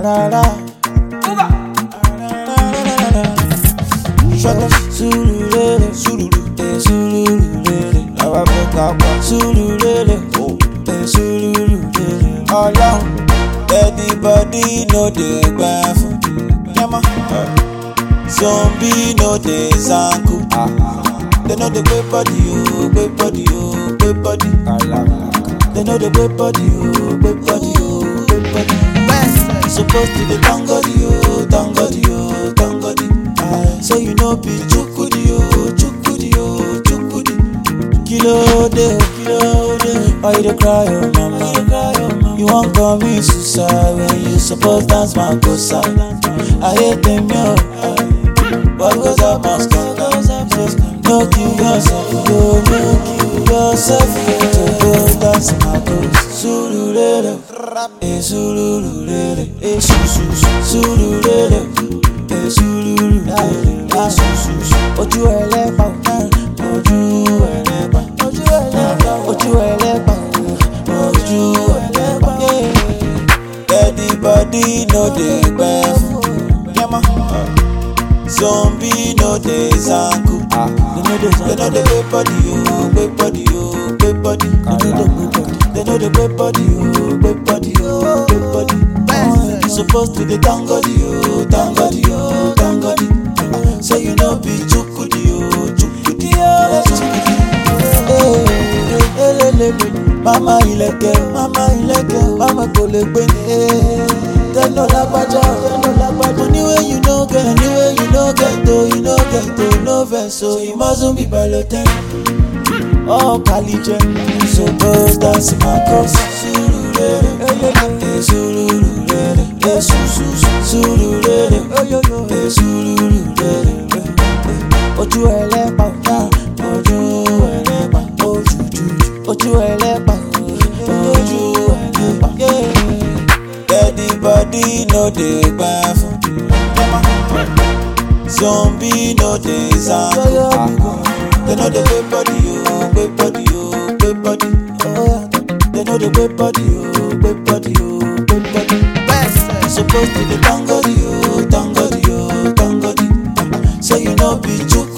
Arara. Shut Sululele, sululu, eh, sululele. Àwa fẹ́ ká pa sululele, oh, eh, sululele. Ọlọ́run, anybody no dey gbà fún. Yẹ́mọ́. Zombie no dey zanku. They know the gbé body o, gbé body o, gbé body. They know the gbé body o, gbé body o, gbé body. Suppose to dey thank God o, thank God o, thank God. So you know be chukudi o, chukudi o, chukudi. Kilo de, kilo de. Why you dey cry oh mama? You wan commit suicide when you suppose dance makosa. I hate them yo. What goes up must come. No kill yourself, yo, no kill yourself. To go dance makosa. Sululele, eh sululele, eh su su su. Sululele, eh sululele, ah su su su. Ojú ẹlẹ́pà, ojú ẹlẹ́pà, ojú ẹlẹ́pà, ojú ẹlẹ́pà, ojú ẹlẹ́pà. Anybody no dey gbẹ fún. Yẹ́mọ́. Zombie no dey zanku. They know the gbé body o, gbé body o, gbé body. They know the gbé body o, gbé body o, gbé body. You suppose to dey thank God o, thank God o, thank God. So you know be chukudi o, chukudi o, chukudi. Eh, elelele. Mama ilẹ̀kẹ̀, mama ilẹ̀kẹ̀, mama kò lè gbé ní. Tẹ́lọ̀ lágbájá, tẹ́lọ̀ lágbájá. Money wey you no get, money wey you no get o, you no get o, no vex o, you mustn't be balotẹ́. Oh, Kalijẹ, suppose dance my cause. Surulere, eh, surulere, eh, su su su, surulere, eh, surulere, eh, eh. Ojú ẹlẹ́pà, ah, ojú ẹlẹ́pà, ojú jújú, ojú ẹlẹ́pà, ojú ẹlẹ́pà. yeah. Anybody no dey gbà fún. Zombie no dey zanku. They know the gbé body o, gbé body o, gbé body. They know the gbé body o, gbé body o, gbé body. You suppose to dey thank God o, thank God o, thank God. So you know be chuk